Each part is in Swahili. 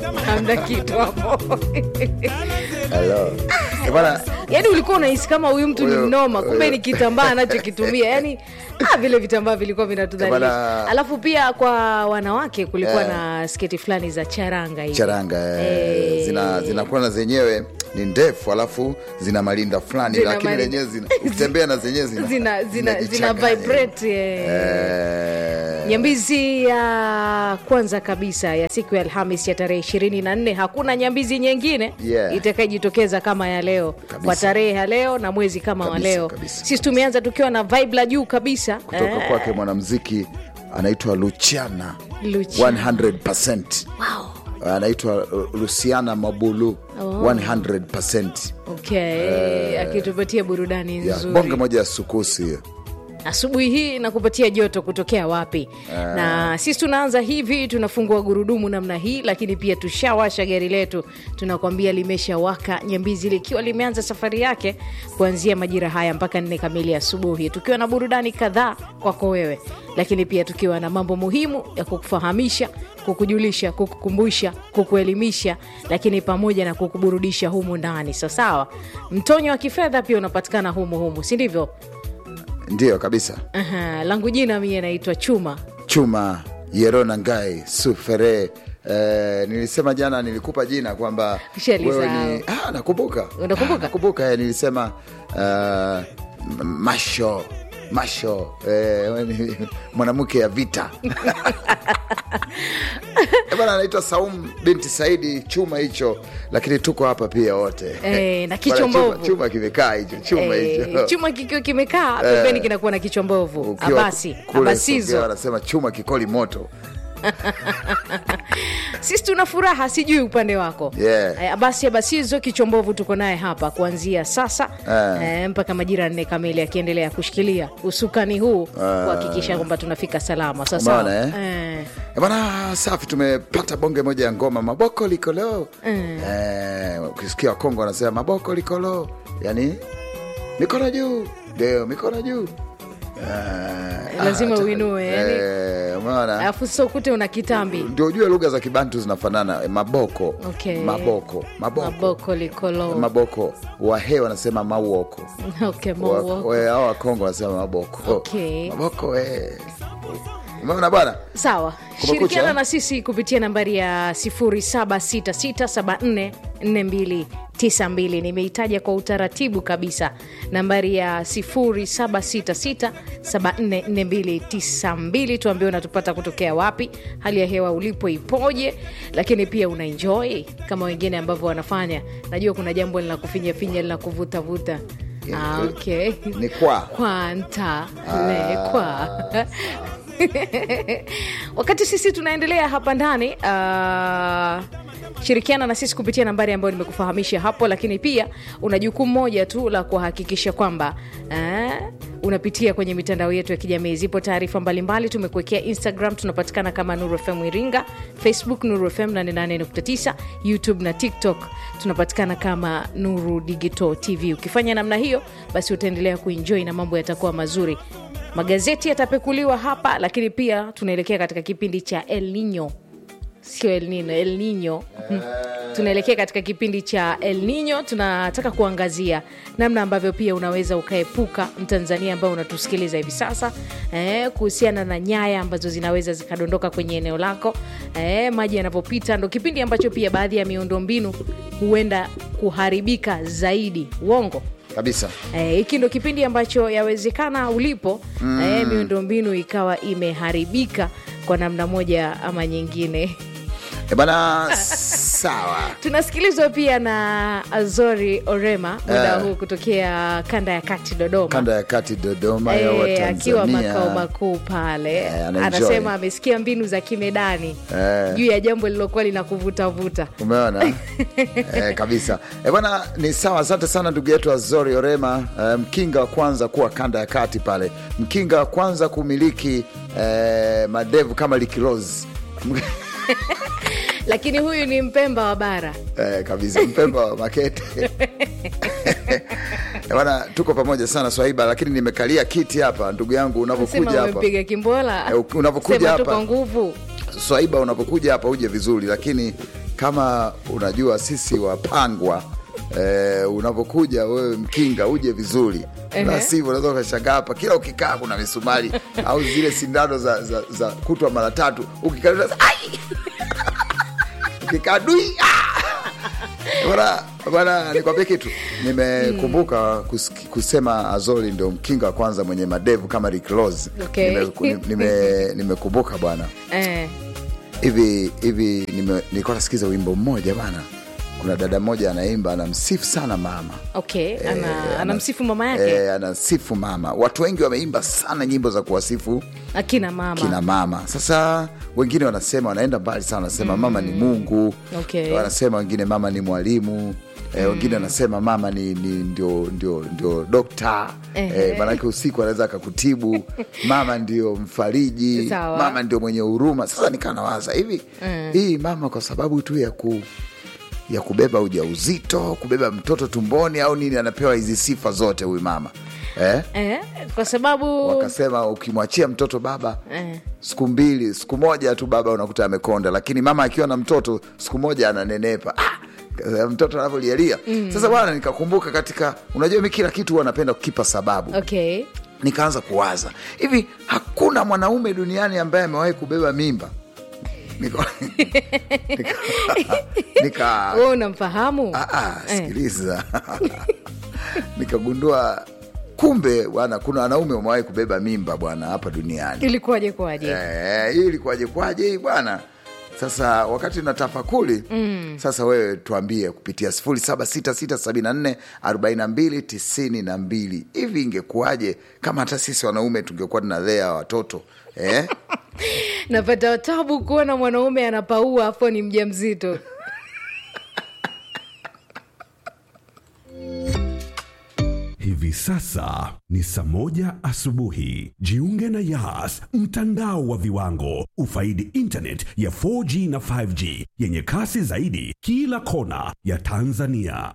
hamna kitu hapo Hello. Eh, bwana yaani ulikuwa unahisi kama huyu mtu ni Huyo- mnoma kumbe huyo- ni kitambaa anachokitumia yani ah, vile vitambaa vilikuwa vinatudhalilisha Bana- alafu pia kwa wanawake kulikuwa Eh. na sketi fulani za charanga hivi. charanga eh, Eh. zina zinakuwa na zenyewe ni ndefu alafu zina malinda fulani Zina lakini malinda. lenyewe zina ukitembea na zenyewe zina zina, zina, zina zinajichanganya. vibrate eh. Eh, nyambizi ya kwanza kabisa ya siku ya alhamis ya tarehe ishirini na nne hakuna nyambizi nyingine Yeah. itakayojitokeza kama ya leo Kabisa. kwa tarehe ya leo na mwezi kama wa Kabisa, leo kabisa, sisi tumeanza tukiwa na vibe la juu kabisa kutoka Eh, kwake mwanamziki anaitwa Luciana Luciana. 100%. anaitwa uh, Luciana Mabulu 100%. okay akitupatia burudani Ya, nzuri bonge moja ya sukusi hiyo. asubuhi hii na kupatia joto kutokea wapi na sisi tunaanza hivi tunafungua gurudumu namna hii lakini pia tushawasha gari letu tunakwambia limeshawaka nyambizi likiwa limeanza safari yake kuanzia majira haya mpaka nne kamili asubuhi tukiwa na burudani kadhaa kwako wewe lakini pia tukiwa na mambo muhimu ya kukufahamisha kukujulisha kukukumbusha kukuelimisha lakini pamoja na kukuburudisha humu ndani sawasawa mtonyo wa kifedha pia unapatikana humu humu si ndivyo Ndiyo kabisa. Aha, langu jina mie naitwa Chuma. Chuma Yerona Ngai Sufere. Eh, nilisema jana nilikupa jina kwamba Ushalisahau. wewe ni ah, nakumbuka Unakumbuka? Ah, nakumbuka eh, nilisema uh, masho masho eh, wewe ni mwanamke ya vita Eh, bwana anaitwa Saum binti Saidi chuma hicho, lakini tuko hapa pia wote Eh, na kichwa Bwana, chuma- mbovu. chuma kimekaa hicho chuma Eh, hicho chuma kikiwa kimekaa pembeni kinakuwa na kichwa mbovu. Ukiwa Abasi, kule Songea abasizo. wanasema chuma kikoli moto Sisi tuna furaha, sijui upande wako. Yeah. Eh, Abasi abasizo kichwa mbovu tuko naye hapa kuanzia sasa Eh. eh, mpaka majira nne kamili akiendelea kushikilia usukani huu kuhakikisha kwamba tunafika salama. Sasa Umeona, eh? Eh, Bwana safi, tumepata bonge moja ya ngoma maboko likolo. Eh, ukisikia Wakongo wanasema maboko likolo, yani mikono juu, ndio mikono juu. Eh, Lazima ah, uinue, yani. eh, umeona alafu sasa ukute una kitambi ndio ujue lugha za Kibantu zinafanana. eh, Maboko, Okay. maboko, maboko, maboko likolo. maboko. Wahe wanasema mauoko, Okay, Wa- mauoko. we- hao Wakongo wanasema maboko. Okay. Maboko eh. Umeona bwana? sawa Kumekucha, shirikiana eh? na sisi kupitia nambari ya 0766744292 nimeitaja kwa utaratibu kabisa nambari ya 0766744292 tuambie unatupata kutokea wapi hali ya hewa ulipo ipoje lakini pia una enjoy kama wengine ambavyo wanafanya najua kuna jambo linakufinyafinya linakuvutavuta ah, okay. Ni kwa kwanta lekwa wakati sisi tunaendelea hapa ndani uh, shirikiana na sisi kupitia nambari ambayo nimekufahamisha hapo lakini pia una jukumu moja tu la kuhakikisha kwamba uh, unapitia kwenye mitandao yetu ya kijamii zipo taarifa mbalimbali tumekuwekea instagram tunapatikana kama nuru fm iringa facebook nuru fm 88.9 youtube na tiktok tunapatikana kama nuru digital tv ukifanya namna hiyo basi utaendelea kuenjoy na mambo yatakuwa mazuri magazeti yatapekuliwa hapa lakini pia tunaelekea katika kipindi cha el nino sio el nino el nino tunaelekea katika kipindi cha el nino tunataka kuangazia namna ambavyo pia unaweza ukaepuka mtanzania ambaye unatusikiliza hivi sasa eh, kuhusiana na nyaya ambazo zinaweza zikadondoka kwenye eneo lako eh, maji yanapopita ndo kipindi ambacho pia baadhi ya miundombinu huenda kuharibika zaidi uongo kabisa. Eh, hiki ndo kipindi ambacho yawezekana ulipo mm. eh, miundombinu ikawa imeharibika kwa namna moja ama nyingine E bana, sawa. tunasikilizwa pia na azori orema muda Eh. huu kutokea kanda ya kati dodoma Kanda ya kati Dodoma ya wa Eh, akiwa Tanzania. makao makuu pale Eh, anaenjoy. anasema amesikia mbinu za kimedani Eh. juu ya jambo lilokuwa linakuvutavuta Umeona eh, kabisa e bwana, ni sawa. Asante sana ndugu yetu Azori Orema, eh, mkinga wa kwanza kuwa kanda ya kati pale, mkinga wa kwanza kumiliki eh, madevu kama Likilozi lakini huyu ni mpemba wa bara eh, kabisa, mpemba wa Makete Eh, bwana, tuko pamoja sana Swaiba, lakini nimekalia kiti hapa, ndugu yangu, unavyokuja sema hapa umepiga kimbola Eh, unavyokuja Sema tu hapa. kwa nguvu Swaiba, unapokuja hapa uje vizuri, lakini kama unajua sisi wapangwa eh, unapokuja wewe mkinga uje vizuri Ehe. la sivyo unaweza ukashangaa hapa kila ukikaa kuna misumari au zile sindano za, za, za kutwa mara tatu ukikaa ai ukikaa dui ah! bana bana nikwambie kitu nimekumbuka kuski- kusema azoli ndio mkinga wa kwanza mwenye madevu kama Rick Ross Okay. nimekumbuka nime, nime nimekumbuka bwana eh. hivi hivi nime- nilikuwa nasikiza wimbo mmoja bana kuna dada mmoja anaimba anamsifu sana mama okay ana, Eh, anamsifu mama yake eh, anasifu mama watu wengi wameimba sana nyimbo za kuwasifu akina mama kina mama sasa wengine wanasema wanaenda mbali sana wanasema mama ni mungu Okay. wanasema wengine mama ni mwalimu Eh, wengine wanasema mama ni, ni ndio, ndio, ndio dokta Ehe. eh, maanake usiku anaweza akakutibu mama ndio mfariji Sawa. mama ndio mwenye huruma sasa nikaa nawaza hivi hii mama kwa sababu tu ya ku ya kubeba ujauzito kubeba mtoto tumboni au nini anapewa hizi sifa zote huyu mama eh? eh, kwa sababu wakasema ukimwachia mtoto baba eh. siku mbili siku moja tu baba unakuta amekonda lakini mama akiwa na mtoto siku moja ananenepa ah! mtoto anavyolialia mm. sasa bwana nikakumbuka katika unajua mi kila kitu huwa napenda kukipa sababu okay nikaanza kuwaza hivi hakuna mwanaume duniani ambaye amewahi kubeba mimba nika, nika, nika, we unamfahamu Ah, ah, sikiliza nikagundua kumbe bwana kuna wanaume wamewahi kubeba mimba bwana hapa duniani ilikuwaje kwaje Eh, hii ilikuwaje kwaje hii bwana sasa wakati na tafakuli mm. sasa wewe tuambie kupitia 0766744292 hivi ingekuwaje kama hata sisi wanaume tungekuwa tunalea watoto eh? napata tabu kuona mwanaume anapaua afu ni mja mzito Hivi sasa ni saa moja asubuhi. Jiunge na Yas, mtandao wa viwango. Ufaidi internet ya 4G na 5G yenye kasi zaidi kila kona ya Tanzania.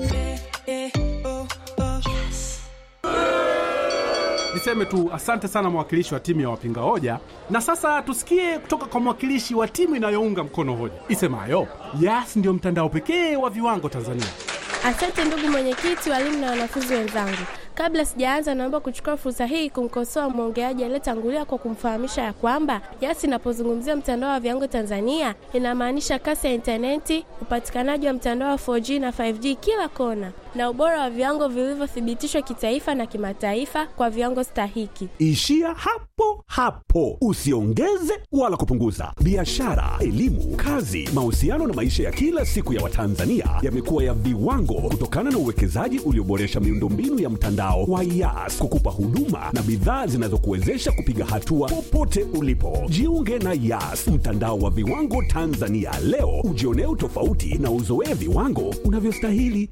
Niseme tu asante sana mwakilishi wa timu ya wapinga hoja, na sasa tusikie kutoka kwa mwakilishi wa timu inayounga mkono hoja isemayo Yas ndio mtandao pekee wa viwango Tanzania. Asante ndugu mwenyekiti, walimu na wanafunzi wenzangu. Kabla sijaanza, naomba kuchukua fursa hii kumkosoa mwongeaji aliyetangulia kwa kumfahamisha ya kwamba Yas inapozungumzia mtandao wa viwango Tanzania inamaanisha kasi ya intaneti, upatikanaji wa mtandao wa 4G na 5G kila kona, na ubora wa viwango vilivyothibitishwa kitaifa na kimataifa kwa viwango stahiki. Ishia hapo hapo, usiongeze wala kupunguza. Biashara, elimu, kazi, mahusiano na maisha ya kila siku ya Watanzania yamekuwa ya viwango kutokana na uwekezaji ulioboresha miundombinu ya mtandao wa Yas kukupa huduma na bidhaa zinazokuwezesha kupiga hatua popote ulipo. Jiunge na Yas, mtandao wa viwango Tanzania leo, ujionee utofauti na uzoee viwango unavyostahili.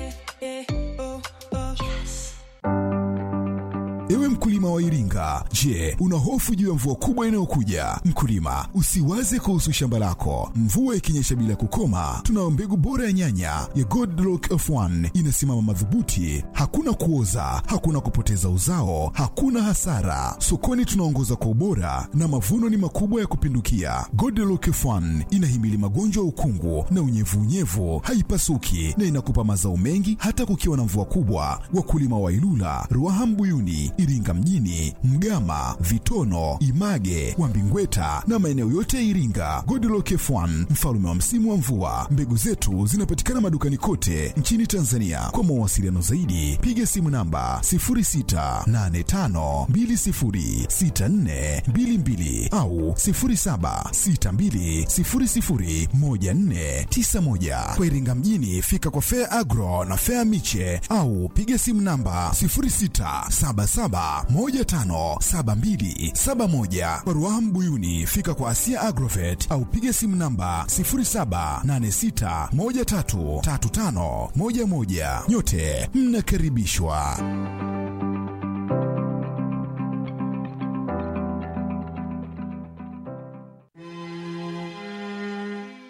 Ewe mkulima wa Iringa, je, una hofu juu ya mvua kubwa inayokuja? Mkulima, usiwaze kuhusu shamba lako. Mvua ikinyesha bila kukoma, tunayo mbegu bora ya nyanya ya Godlock F1 inasimama madhubuti, hakuna kuoza, hakuna kupoteza uzao, hakuna hasara. Sokoni tunaongoza kwa ubora na mavuno ni makubwa ya kupindukia. Godlock F1 inahimili magonjwa ya ukungu na unyevunyevu, haipasuki na inakupa mazao mengi hata kukiwa na mvua kubwa. Wakulima wa Ilula, Ruaha Mbuyuni, Iringa mjini, Mgama, Vitono, Image, Wambingweta na maeneo yote ya Iringa. Godlock F1 mfalme wa msimu wa mvua. Mbegu zetu zinapatikana madukani kote nchini Tanzania. Kwa mawasiliano zaidi, piga simu namba 0685206422 au 0762001491. Kwa Iringa mjini, fika kwa Fair Agro na Fair Miche au piga simu namba 0677157271. Kwa Ruaha Mbuyuni, fika kwa Asia Agrovet au piga simu namba 0786133511. Nyote mnakaribishwa.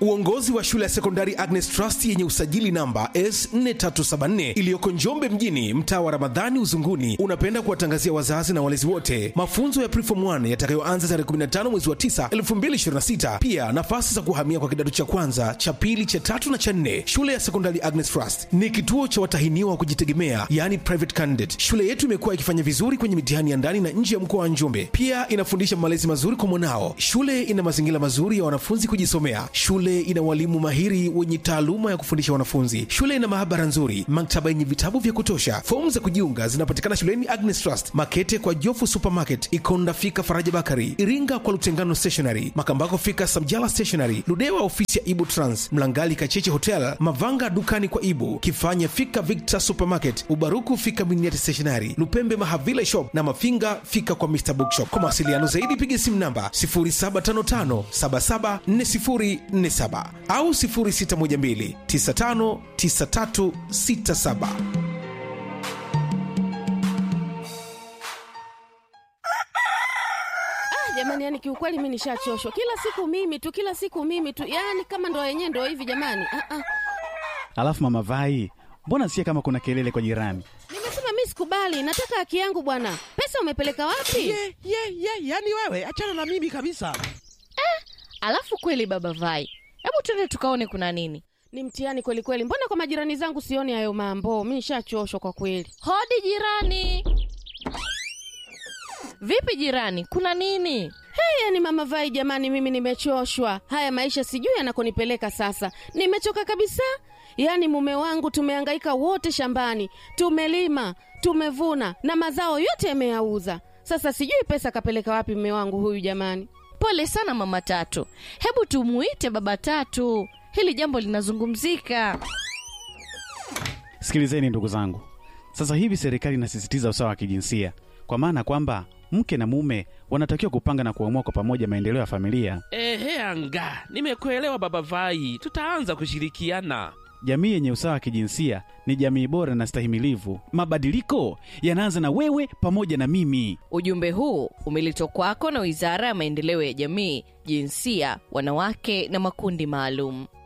Uongozi wa shule ya sekondari Agnes Trust yenye usajili namba S4374 iliyoko Njombe mjini, mtaa wa Ramadhani Uzunguni, unapenda kuwatangazia wazazi na walezi wote mafunzo ya Preform 1 yatakayoanza tarehe 15 mwezi wa 9 2026. Pia nafasi za kuhamia kwa kidato cha kwanza, cha pili, cha tatu na cha nne. Shule ya sekondari Agnes Trust ni kituo cha watahiniwa wa kujitegemea, yani private candidate. Shule yetu imekuwa ikifanya vizuri kwenye mitihani ya ndani na nje ya mkoa wa Njombe. Pia inafundisha malezi mazuri kwa mwanao. Shule ina mazingira mazuri ya wanafunzi kujisomea. Shule ina walimu mahiri wenye taaluma ya kufundisha wanafunzi. Shule ina maabara nzuri, maktaba yenye vitabu vya kutosha. Fomu za kujiunga zinapatikana shuleni Agnes Trust, Makete kwa Jofu Supermarket, Ikonda fika Faraja Bakari, Iringa kwa Lutengano Stationery, Makambako fika Samjala Stationery, Ludewa ofisi ya Ibu Trans, Mlangali Kacheche Hotel, Mavanga dukani kwa Ibu, Kifanya fika Victor Supermarket, Ubaruku fika Miniati Stationery, Lupembe Mahavile Shop na Mafinga fika kwa Mr Bookshop. Kwa mawasiliano zaidi piga simu namba 0755774047 au 0612959367. jamani yani kiukweli mi nishachoshwa kila siku mimi tu kila siku mimi tu yani kama ndo yenyewe ndo hivi jamani ah, ah. Alafu mama Vai, mbona sikia kama kuna kelele kwa jirani? nimesema mi sikubali nataka haki yangu bwana pesa umepeleka wapi ye ye ye yani wewe achana na mimi kabisa Alafu kweli baba Vai, hebu tuende tukaone kuna nini. ni mtihani kweli kweli mbona kwa majirani zangu sioni hayo mambo mi nishachoshwa kwa kweli Hodi jirani. Vipi jirani, kuna nini? hey, yani mama vai jamani mimi nimechoshwa haya maisha sijui yanakonipeleka sasa nimechoka kabisa yaani mume wangu tumehangaika wote shambani tumelima tumevuna na mazao yote yameyauza sasa sijui pesa kapeleka wapi mume wangu huyu jamani Pole sana mama Tatu, hebu tumuite baba Tatu, hili jambo linazungumzika. Sikilizeni ndugu zangu, sasa hivi serikali inasisitiza usawa wa kijinsia, kwa maana kwamba mke na mume wanatakiwa kupanga na kuamua kwa pamoja maendeleo ya familia. ehe anga nimekuelewa baba vai tutaanza kushirikiana Jamii yenye usawa wa kijinsia ni jamii bora na stahimilivu. Mabadiliko yanaanza na wewe pamoja na mimi. Ujumbe huu umeletwa kwako na Wizara ya Maendeleo ya Jamii, Jinsia, Wanawake na Makundi Maalum.